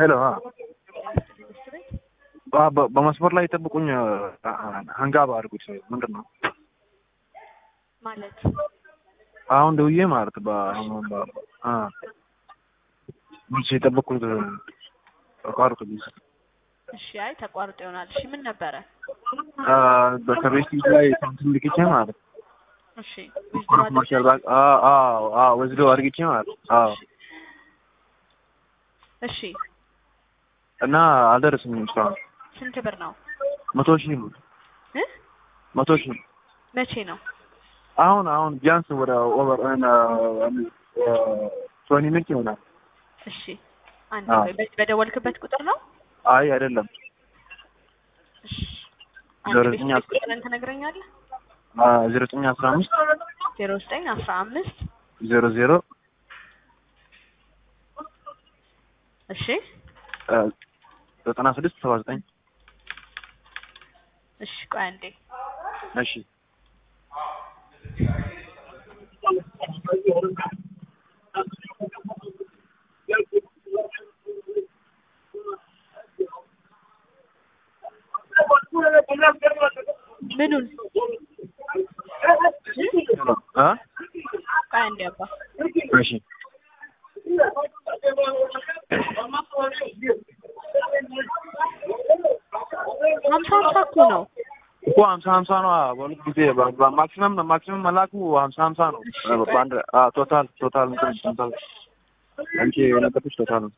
ሄሎ በመስመር ላይ ጠብቁኝ። ሀንጋባ አድርጉት። ምንድን ነው ማለት አሁን ደውዬ ማለት መልስ የጠበቅኩት ተቋርጦ እሺ፣ አይ ተቋርጦ ይሆናል። እሺ፣ ምን ነበረ? ከቤት ላይ ሳንቲም ልክቼ ማለት እሺ፣ ማርሻል ባንክ ወስዶ አድርግቼ ማለት አዎ እሺ፣ እና አልደረስኝም እስካሁን። ስንት ብር ነው? መቶ ሺህ ነው እ መቶ ሺህ መቼ ነው? አሁን አሁን ቢያንስ ወደ ኦቨር ቶኒ ሚኒት ይሆናል። እሺ፣ አንድ ቆይ፣ በ- በደወልክበት ቁጥር ነው? አይ አይደለም፣ እሺ፣ አንድ ዜሮ ቤት ዘጠኝ ቤት ቁጥርን ትነግረኛለህ? ዜሮ ዘጠኝ አስራ አምስት ዜሮ ዘጠኝ አስራ አምስት ዜሮ ዜሮ እሺ፣ ዘጠና ስድስት ሰባ ዘጠኝ እሺ፣ ቆይ አንዴ እሺ ምኑን እ ቆይ አንዴ አባ እሺ ሀምሳ ሀምሳ እኮ ነው። እኮ ሀምሳ ሀምሳ ነው። በሁለት ጊዜ ማክሲመም ማክሲመም መላኩ ሀምሳ ሀምሳ ነው። በአንድ ቶታል ቶታል እንትን ቶታል አንቺ የነገርኩሽ ቶታል ነው።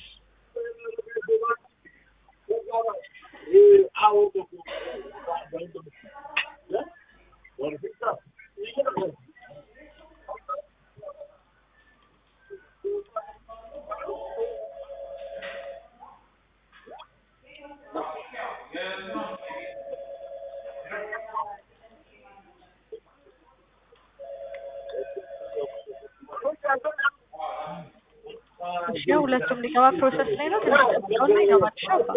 እሺ፣ ሁለቱም ሊገባ ፕሮሰስ ላይ ነው። ትንሽ ጠብቀውና ይገባል። እሺ አባ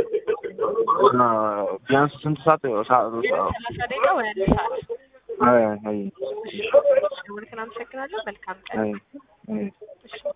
ቢያንስ ስንት ሰዓት ሰዓት ሰላሳ ደቂቃ ወይ አንድ ሰዓት። አይ አይ እሺ፣ ደውልክን። አመሰግናለሁ። መልካም ቀን። አይ አይ እሺ